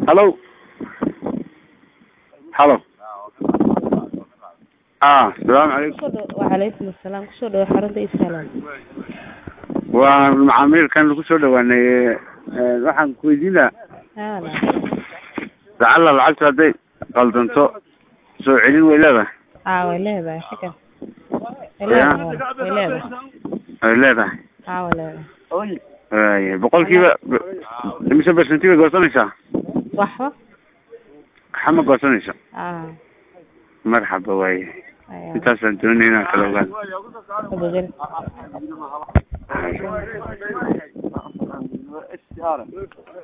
halo halo ah salaamu calaykum kusoo dhow wacalaykum asalaam kusoo dhawo xarunta isalaam waa macaamiilkan lagu soo dhawaanay waxaan ku weydiin lahaa hala lacalla lacagta hadday qaldanto soo celin way leedahay aa way leedahay xagan way leedahay way leedahay way leedahay aa way leedahay waaya boqolkiiba imise percenti bay goosanaysaa waxba waxa ma goosanaysa aa marxaba waaye aya intaasaan doonaya inaan kala ogaan abogel